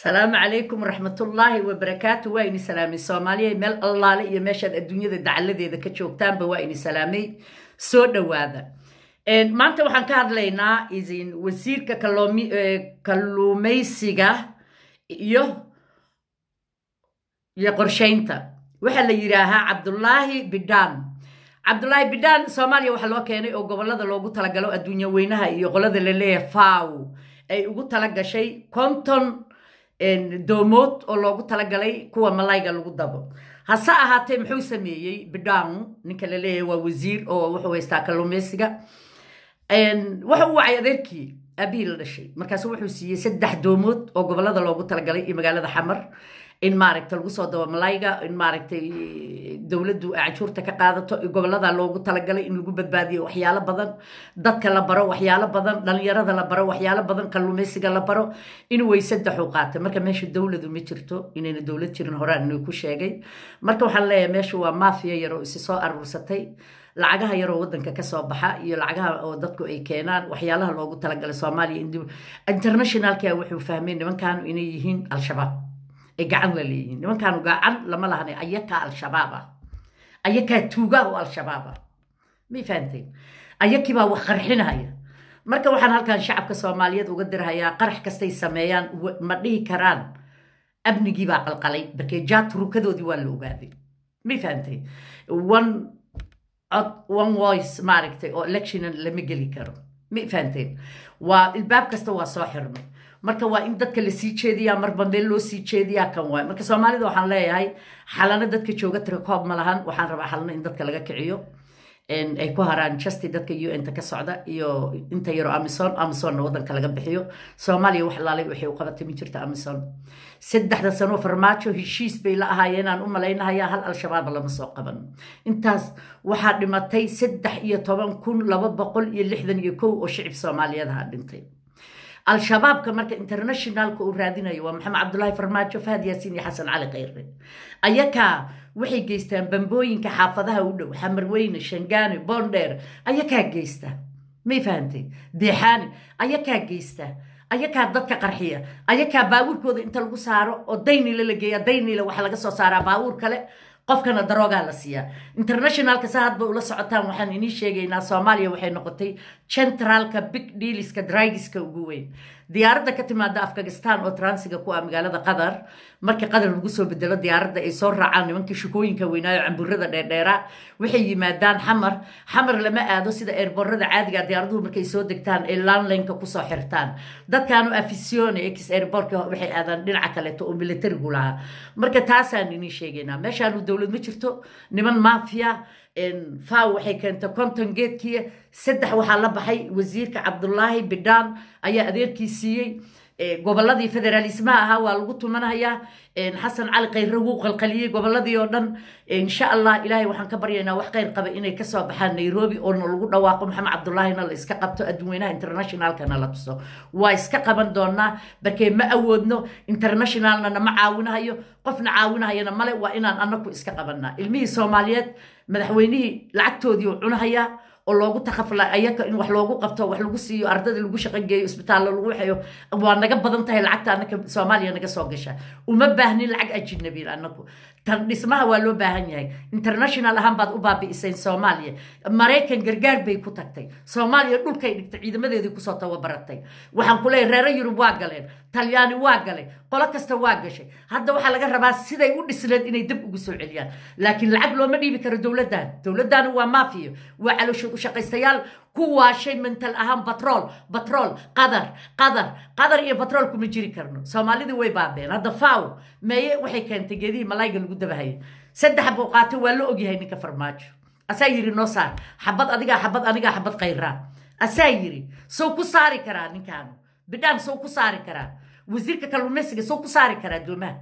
asalaamu calaykum waraxmatullaahi wabarakaatu waa ini salaamay soomaaliya meel allaale iyo meeshaad adduunyada dacaladeeda ka joogtaanba waa ini salaamay soo dhowaada maanta waxaan ka hadlaynaa isin wasiirka kalluumaysiga iyo iyo qorshaynta waxaa la yidhaahaa cabdulaahi bidhaan cabdulaahi bidhaan soomaaliya waxaa loo keenay oo gobolada loogu talagalo adduunya weynaha iyo qolada la leeyahay faw ay ugu talagashay konton doomood oo loogu talagalay kuwa malayga lagu dabo hase ahaatee muxuu sameeyey bidhaan ninka la leeyahay waa wasiir oo wuxuu haystaa kalluumaysiga waxa uu wacay adeerkii aabihii la dhashay markaasu wuxuu siiyey saddex doomood oo gobolada loogu talagalay iyo magaalada xamar in maaragta lagu soo dabo malayga in maaragtay dowladdu canshuurta ka qaadato gobolada loogu talagalay in lagu badbaadiyo waxyaalo badan dadka la baro waxyaalo badan dhalinyarada la baro waxyaalo badan kalluumaysiga la baro in way saddexu qaatay marka meesha dowladu ma jirto inayna dowlad jirin horaan inuu ku sheegay marka waxaan leeyahay meesha waa maafiya yaroo isi soo aruursatay lacagaha yaroo wadanka kasoo baxa iyo lacagaha oo dadku ay keenaan waxyaalaha loogu talagalay soomaaliya internationalka wuxuu fahmay nimankaanu inay yihiin al-shabaab ay gacan la leeyihiin nimankaanu gacan lama lahana ayakaa al-shabaab ah ayakaa tuuga oo al-shabaab ah may fahanteen ayakibaa wax qarxinaya marka waxaan halkan shacabka soomaaliyeed uga dirhayaa qarax kastay sameeyaan ma dhihi karaan amnigiibaa qalqalay barkee jaad rukadoodii waa la ogaaday may fahanteen one cod one voice maaragtay oo electionan lama geli karo may fahanteen waa ilbaab kasta waa soo xirmay marka waa in dadka lasii jeediyaa marba meel loo sii jeediyaa kan waay marka soomaalida waxaan leeyahay xalano dadka jooga tirakoob ma lahan waxaan rabaa xalano in dadka laga kiciyo ay ku haraan justi dadka un-ta ka socda iyo inta yaro amison amisonna wadanka laga bixiyo soomaaliya wax laalay waxay u qabatay ma jirta amison saddexda sanoo farmaajo heshiis bay la ahaayeenaan u malaynahayaa hal al-shabaab lama soo qaban intaas waxaa dhimatay saddex iyo toban kun laba boqol iyo lixdan iyo kow oo shicib soomaaliyeedaha dhintay al-shabaabka marka internationalka uu raadinayo waa maxamed cabdulaahi farmaajo fahad yaasiin iyo xasan cali khayre ayakaa waxay geystaan bambooyinka xaafadaha u dhow xamarweyne shangaane boondheer ayakaa geysta may fahantay deexaani ayakaa geysta ayakaa dadka qarxiya ayakaa baabuurkooda inta lagu saaro oo daynile la geeya daynile waxaa laga soo saaraa baabuur kale qofkana daroogaa la siiyaa internationalka sa hadba ula socotaan waxaan inii sheegaynaa soomaaliya waxay noqotay centralka big dealiska drigiska ugu weyn diyaaradda ka timaada afghanistan oo transiga ku ah magaalada qatar markii qatar lagu soo bedelo diyaaradda ay soo raacaan nimankii shukooyinka weynaayo camburada dheerdheera waxay yimaadaan xamar xamar lama aado sida eerborada caadiga diyaaraduhu markay soo degtaan ay landlineka kusoo xirtaan dadkaanu afisione ex airbortka waxay aadaan dhinaca kaleeto oo militarigu lahaa marka taasaan inii sheegaynaa meeshaanu dowlad ma jirto niman mafia faw waxay keentay konton geedkii saddex waxaa la baxay wasiirka cabdulaahi bidhaan ayaa adeerkii siiyey goboladii federaalismaha ahaa waa lagu tumanhayaa xasan cali khayre wuu qalqaliyey goboladii oo dhan insha allah ilaahay waxaan ka baryaynaa wax khayr qaba inay kasoo baxaan nairobi oona lagu dhawaaqo maxamed cabdulaahina la iska qabto adduunweynaha internationalkana la tuso waa iska qaban doonaa barkee ma awoodno internationalna nama caawinahayo qofna caawinahayana male waa inaan anaku iska qabanaa ilmihii soomaaliyeed madaxweynihii lacagtoodii u cunahayaa oo loogu takafla ayaka in wax loogu qabto wax lagu siiyo ardada lagu shaqogeeyo isbitaallo lagu waxeeyo waa naga badan tahay lacagta anaka soomaaliya naga soo gasha uma baahnin lacag ajinabiil anaku tan dhismaha waa loo baahan yahay international ahaan baad u baabi'iseen soomaaliya maraykan gargaar bay ku tagtay soomaaliya dhulkay dhigtay ciidamadeedii kusoo tababaratay waxaan ku leeyahy reero yurub waa galeen talyaani waa galay qolo kasta waa gashay hadda waxaa laga rabaa siday u dhisneed inay dib ugu soo celiyaan laakiin lacag looma dhiibi karo dowladdan dowladdan waa maafiyo waa calooshood u shaqaystayaal ku waashay mental ahaan batrool batrool qadar qadar qadar iyo batrool kuma jiri karno soomaalidii way baabeen hadda faw meeye waxay keentay geedihii malayga lagu dabahayay saddex buu qaatay waa la ogyahay ninka farmaajo asaa yiri noo saar xabad adigaa xabad anigaa xabad khayraa asaa yiri sow ku saari karaa ninkaanu bidhaan sow ku saari karaa wasiirka kalluumaysiga sow ku saari karaa doomaha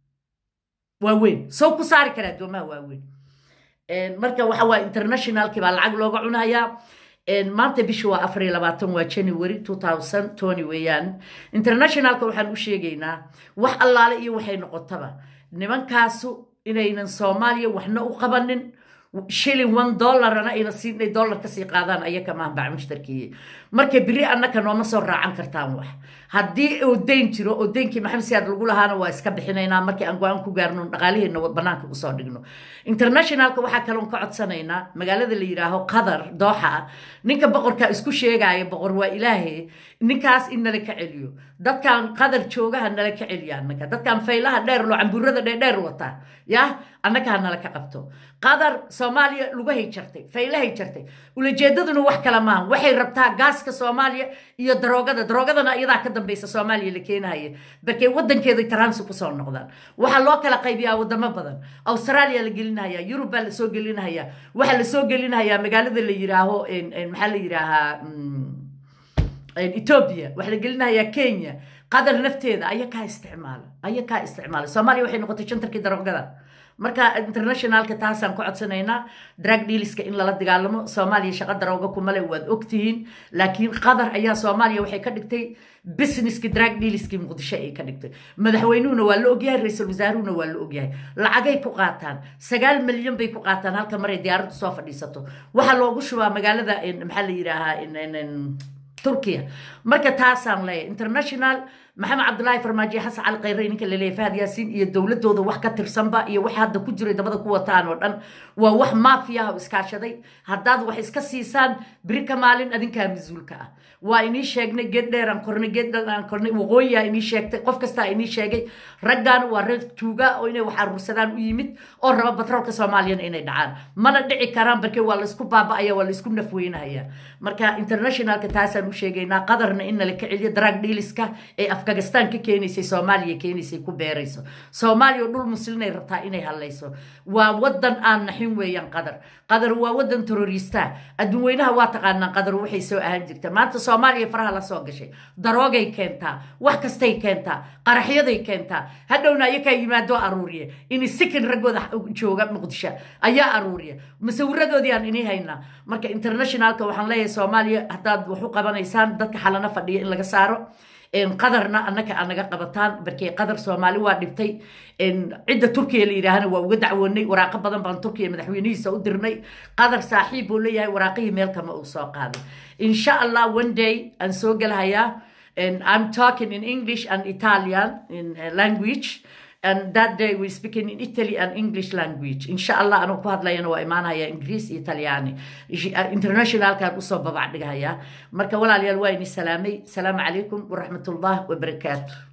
waaweyn sow ku saari karaa doomaha waaweyn marka waxa waa internationalkii baa lacag looga cunayaa maanta bisha waa afar iyo labaatan waa january two thousand tony weeyaan internationalka waxaan u sheegaynaa wax allaale iyo waxay noqotaba nimankaasu inaynan soomaaliya waxna u qabanin shilling one dollarna ayna siinay dollar kasii qaadaan ayaka maahan baac mushtarkiye marka biri annaka nooma soo raacan kartaan wax haddii uu dayn jiro oo daynkii maxamed siyaad lagu lahaana waa iska bixinaynaa markii aan go-aan ku gaarno dhaqaaliheena banaanka usoo dhigno internationalka waxaa kaloon ka codsanaynaa magaalada la yidhaaho qatar dooxa ninka boqorka isku sheegaya boqor waa ilaahe ninkaas in nala ka celiyo dadkan qatar joogaha nala ka celiya annaka dadkan faylaha dheer loo cambuurada dheerdheer wata ya annaka ha nala ka qabto qatar soomaaliya lugahay jartay faylahay jartay ulajeedaduna wax kale maaha waxay rabtaa gaaska soomaaliya iyo daroogada daroogadana iyadaa ka dambaysa soomaaliya la keenahaya barkee wadankeeday taransi kusoo noqdaan waxaa loo kala qaybiyaa wadamo badan australia la gelinahaya yurub baa lasoo gelinahaya waxaa lasoo gelinahayaa magaalada la yidhaaho maxaa la yidhaahaa ethiopia waxaa la gelinahayaa kenya qatar nafteeda aya kaa isticmaala aya kaa isticmaala soomaaliya waxay noqotay jantarkii daroogada marka internationalka taasaan ku codsanaynaa drag dealiska in lala dagaalamo soomaaliya shaqa darooga kumale waad ogtihiin laakiin qatar ayaa soomaaliya waxay ka dhigtay businesski drag dealiskii muqdisho ay ka dhigtay madaxweynuhuna waa la ogyahay ra-iisul wasaaruhuna waa la ogyahay lacagay ku qaataan sagaal milyan bay ku qaataan halka maray diyaaraddu soo fadhiisato waxaa loogu shubaa magaalada maxaa la yidhaahaa turkiya marka taasaan leeyahay international maxamed cabdulaahi farmaajo xasan cali khayre ninka laleeyahay fahad yaasiin iyo dowladooda wax ka tirsanba iyo wax hadda ku jiray dabada ku wataan oo dhan waa wax maafiya oo iskaashaday haddaad wax iska siisaan biri ka maalin adinkaa mas-uulka ah waa inii sheegnay geed dheeraan kornay geed dheeraan kornay waqooyiyaa inii sheegtay qof kastaa inii sheegay raggan waa reer tuuga oo inay wax aruursadaan u yimid oo raba batroolka soomaaliyana inay dhacaan mana dhici karaan barkee waa laysku baaba'aya waa laysku nafweynahaya marka internationalka taasaan u sheegaynaa qadarna in nala ka celiyo drag dealiska ee afghanistan ka keenaysay soomaaliya keenaysay ku beerayso soomaaliya oo dhul muslinay rabtaa inay hadlayso waa wadan aan naxin weeyaan qadar qadar waa wadan terorista adduun weynaha waa taqaanaa qadar waxay soo ahaan jirta maanta soomaaliya faraha la soo gashay daroogay keentaa wax kastay keentaa qaraxyaday keentaa hadhowna ayakaa yimaadoo aruuriya in sikin raggooda jooga muqdisho ayaa aruuriya musawiradoodii aan inii haynaa marka internationalka waxaan leeyahay soomaaliya haddaad wax u qabanaysaan dadka xalana fadhiya in laga saaro qadarna annaka aa naga qabataan barkee qadar soomaali waa dhibtay cidda turkiya la yidhaahana waa uga dacwoonay waraaqo badan baan turkiya madaxweynihiisa u dirnay qadar saaxiib buu leeyahay waraaqihii meel kama uu soo qaaday insha allah one day aan soo gelahayaa I'm talking in English and Italian in uh, language and that day we speaking in Italy and English language insha allah anuu ku hadlayana waa imaanaya ingiriis iyo talyaani internationalkaan usoo babac dhigahaya marka walaalayaal waa ini salaamay salaamu calaykum waraxmat ullah wabarakaatu